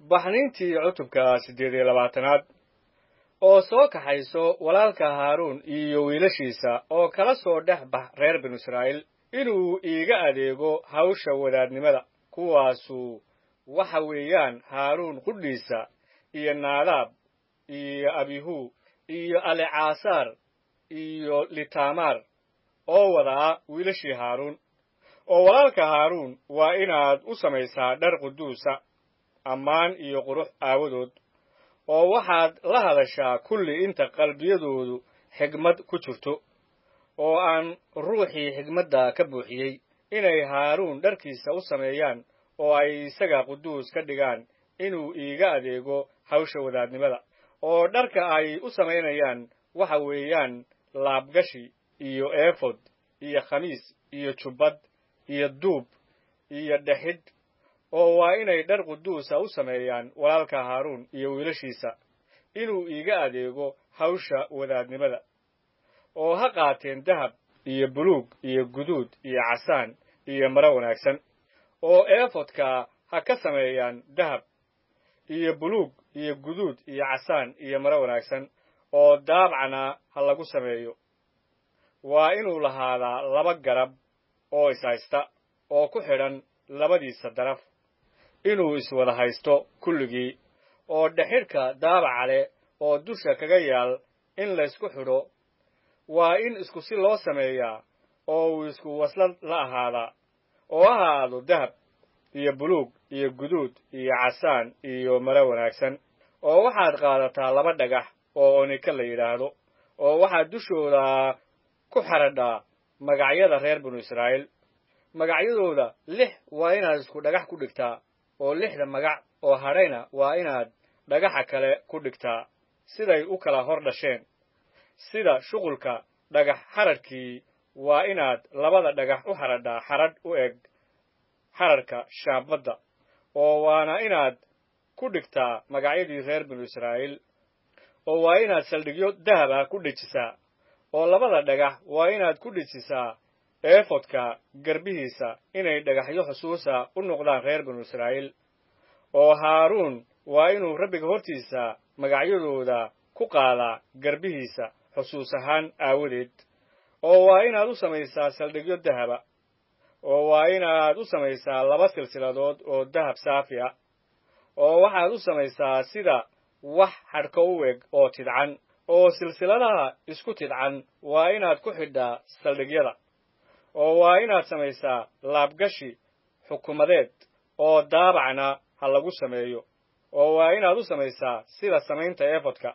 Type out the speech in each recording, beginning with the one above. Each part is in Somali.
baxniintii cutubka siddeed iyo labaatanaad oo soo kaxayso walaalka haaruun iyo wiilashiisa oo kala soo dhex bax reer binu israa'iil inuu iiga adeego hawsha wadaadnimada kuwaasu waxa weeyaan haaruun qudhiisa iyo naadaab iyo abihu iyo alecaasaar iyo litamaar oo wadaa wiilashii haaruun oo walaalka haaruun waa inaad u samaysaa dhar quduusa ammaan iyo qurux aawadood oo waxaad la hadashaa kulli inta qalbiyadoodu xigmad ku jirto oo aan ruuxii xigmadda ka buuxiyey inay haaruun dharkiisa u sameeyaan oo ay isaga quduus ka dhigaan inuu iiga adeego hawsha wadaadnimada oo dharka ay u samaynayaan waxa weeyaan laabgashi iyo eefod iyo khamiis iyo jubbad iyo duub iyo dhexidh oo waa inay dhar quduusa u sameeyaan walaalka haaruun iyo wiilashiisa inuu iiga adeego hawsha wadaadnimada oo ha qaateen dahab iyo buluug iyo guduud iyo casaan iyo maro wanaagsan oo eefodka ha ka sameeyaan dahab iyo buluug iyo guduud iyo casaan iyo maro wanaagsan oo daabcana ha lagu sameeyo waa inuu lahaadaa laba garab oo ishaysta oo ku xidhan labadiisa daraf inuu iswada haysto kulligii oo dhexidhka daabaca leh oo dusha kaga yaal in laysku xidho waa in isku si loo sameeyaa oo uu isku waslad la ahaadaa oo ha ahaado dahab iyo buluug iyo guduud iyo casaan iyo maro wanaagsan oo waxaad qaadataa laba dhagax oo onika la yidhaahdo oo waxaad dushooda ku xaradhaa magacyada reer binu israa'iil magacyadooda lix waa inaad isku dhagax ku dhigtaa oo lixda magac oo hadhayna waa inaad dhagaxa kale ku dhigtaa siday u kala hor dhasheen sida shuqulka dhagax xadrhkii waa inaad labada dhagax u xadhadhaa xadrhadh u eg xadrharka shaambadda oo waana inaad ku dhigtaa magacyadii reer binu israa'iil oo waa inaad saldhigyo dahaba ku dhejisaa oo labada dhagax waa inaad ku dhejisaa eefodka garbihiisa inay dhagaxyo xusuusa u noqdaan reer binu israa'iil oo haaruun waa inuu rabbiga hortiisa magacyadooda ku qaadaa garbihiisa xusuus ahaan aawadeed oo waa inaad u samaysaa saldhigyo dahaba oo waa inaad u samaysaa laba silsiladood oo dahab saafi ah oo waxaad u samaysaa sida wax xadhko u eg oo tidcan oo silsiladaha isku tidcan waa inaad ku xidhaa saldhigyada oo waa inaad samaysaa laabgashi xukumadeed oo daabacna ha lagu sameeyo oo waa inaad u samaysaa sida samaynta eefodka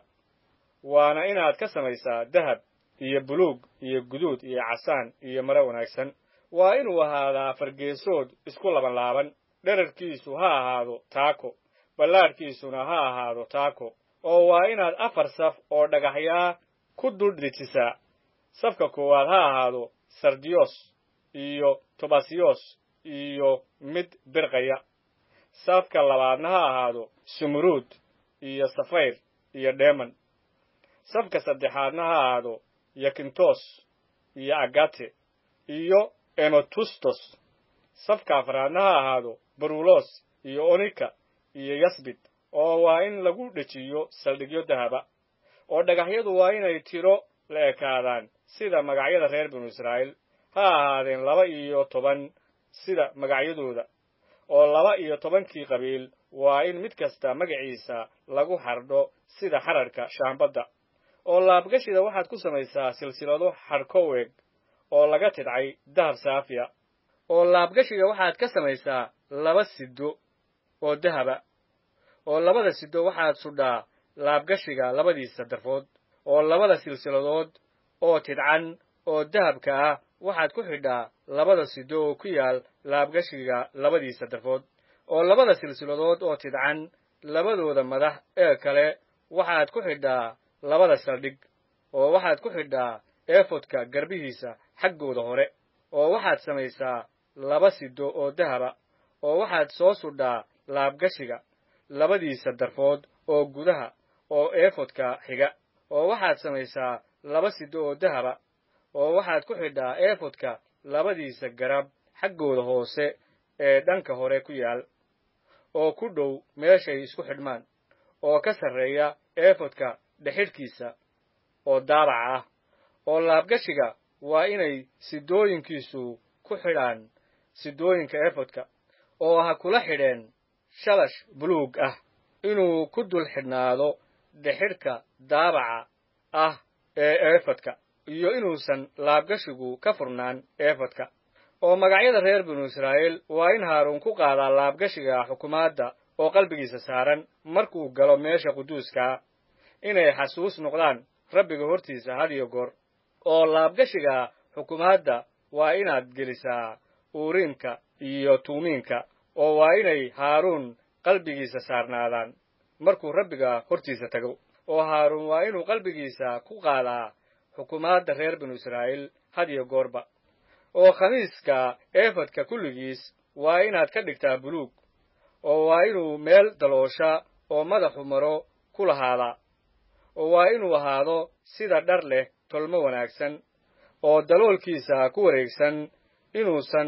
waana inaad ka samaysaa dahab iyo buluug iyo guduud iyo casaan iyo maro wanaagsan waa inuu ahaadaa fargeesood isku labanlaaban dherarkiisu ha ahaado taako ballaadhkiisuna ha ahaado taako oo waa inaad afar saf oo dhagaxyaa ku dul dejisaa safka koowaad ha ahaado sardiyos iyo tobasiyos iyo mid birqaya safka labaadna ha ahaado sumuruud iyo safayr iyo dheeman safka saddexaadna ha ahaado yakintos iyo agate iyo emotustos safka afraadna ha ahaado barulos iyo onika iyo yasbid oo waa in lagu dhejiyo saldhigyo dahaba oo dhagaxyadu waa inay tiro la ekaadaan sida magacyada reer binu israa'iil ha ahaadeen laba iyo toban sida magacyadooda oo laba iyo tobankii qabiil waa in mid kasta magaciisa lagu xardho sida xadrharka shaambadda oo laabgashida waxaad ku samaysaa silsilado xadhkoweeg oo laga tidcay dahab saafiya oo laabgashiga waxaad ka samaysaa laba sido oo dahaba oo labada sido waxaad sudhaa laabgashiga labadiisa darfood oo labada silsiladood oo tidcan oo dahabka ah waxaad ku xidhaa labada sido oo ku yaal laabgashiga labadiisa darfood oo labada silsiladood oo tidcan labadooda madax ee kale waxaad ku xidhaa labada saldhig oo waxaad ku xidhaa eefodka garbihiisa xaggooda hore oo waxaad samaysaa laba sido oo dahaba oo waxaad soo sudhaa laabgashiga labadiisa darfood oo gudaha oo eefodka xiga oo waxaad samaysaa laba sido oo dahaba oo waxaad ku xidhaa eefodka labadiisa garab xaggooda hoose ee dhanka hore ku yaal oo ku dhow meeshay isku xidhmaan oo ka sarreeya eefodka dhexidhkiisa oo daabaca ah oo laabgashiga waa inay sidooyinkiisu ku xidhaan sidooyinka eefodka oo ha kula xidheen shalash buluug ah inuu ku dul xidhnaado dhexidhka daabaca ah ee eefodka iyo inuusan laabgashigu ka furnaan eefodka oo magacyada reer binu israa'iil waa in haaruun ku qaadaa laabgashiga xukumaadda oo qalbigiisa saaran markuu galo meesha quduuskaa inay xasuus noqdaan rabbiga hortiisa had iyo goor oo laabgashiga xukumaadda waa inaad gelisaa uuriimka iyo tuumiinka oo waa inay haaruun qalbigiisa saarnaadaan markuu rabbiga hortiisa tago oo haaruun waa inuu qalbigiisa ku qaadaa xukumaadda reer binu israa'iil had iyo goorba oo khamiiska eefadka kulligiis waa inaad ka dhigtaa buluug oo waa inuu meel daloosha oo madaxu maro ku lahaadaa oo waa inuu ahaado sida dhar leh tolmo wanaagsan oo daloolkiisa ku wareegsan inuusan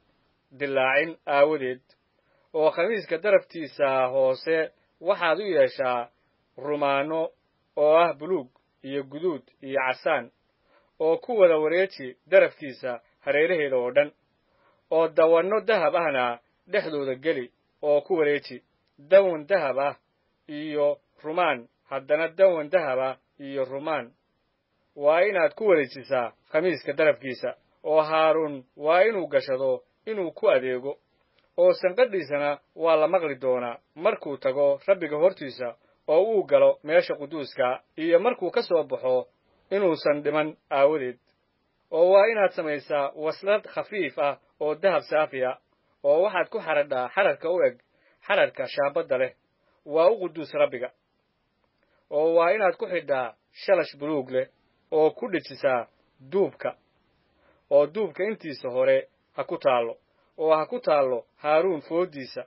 dilaacin aawadeed oo khamiiska daraftiisa hoose waxaad u yeeshaa rumaano oo ah buluug iyo guduud iyo casaan oo ku wada wareeji darafkiisa hareeraheeda oo dhan oo dawanno dahab ahna dhexdooda geli oo ku wareeji dawan dahab ah iyo rumaan haddana dawan dahab ah iyo rumaan waa inaad ku wareejisaa khamiiska darafkiisa oo haaruun waa inuu gashado inuu ku adeego oo sanqadhiisana waa la maqli doonaa markuu tago rabbiga hortiisa oo uu galo meesha quduuska iyo markuu ka soo baxo inuusan dhiman aawadeed oo waa inaad samaysaa waslad khafiif ah oo dahab saafi ah oo waxaad ku xadhadhaa xadharka u eg xadharka shaabadda leh waa u quduus rabbiga oo waa inaad ku xidhaa shalash buluug leh oo ku dhejisaa duubka oo duubka intiisa hore ha ku taallo oo ha ku taallo haaruun fooddiisa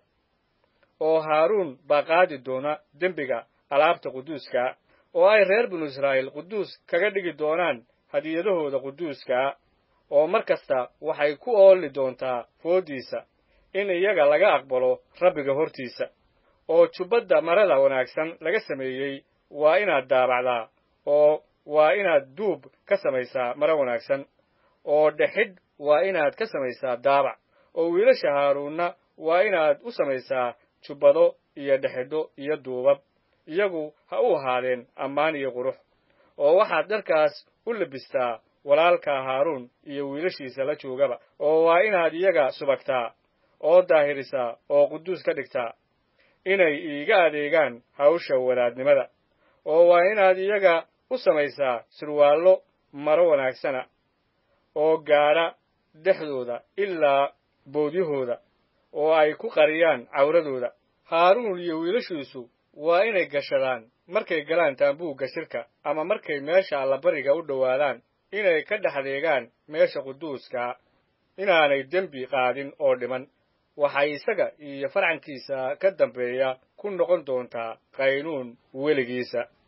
oo haaruun baa qaadi doona dembiga alaabta quduuskaa oo ay reer binu israa'iil quduus kaga dhigi doonaan hadiyadahooda quduuskaa oo mar kasta waxay ku oolli doontaa fooddiisa in iyaga laga aqbalo rabbiga hortiisa oo jubbadda marada wanaagsan laga sameeyey waa inaad daabacdaa oo waa inaad duub ka samaysaa maro wanaagsan oo dhexidh waa inaad ka samaysaa daabac oo wiilasha haaruunna waa inaad u samaysaa jubbado iyo dhexidho iyo duubab iyagu ha u ahaadeen ammaan iyo qurux oo waxaad dharkaas u labistaa walaalka haaruun iyo wiilashiisa la joogaba oo waa inaad iyaga subagtaa oo daahirisaa oo quduus ka dhigtaa inay iiga adeegaan hawsha wadaadnimada oo waa inaad iyaga u samaysaa sirwaallo maro wanaagsana oo gaadha dhexdooda ilaa boodyahooda oo ay ku qariyaan cawradooda haaruun iyo wiilashiisu waa inay gashadaan markay galaan taambuugga shirka ama markay meesha allabariga u dhowaadaan inay ka dhexdeegaan meesha quduuskaa inaanay dembi qaadin oo dhiman waxay isaga iyo farcankiisa ka dambeeya ku noqon doontaa qaynuun weligiisa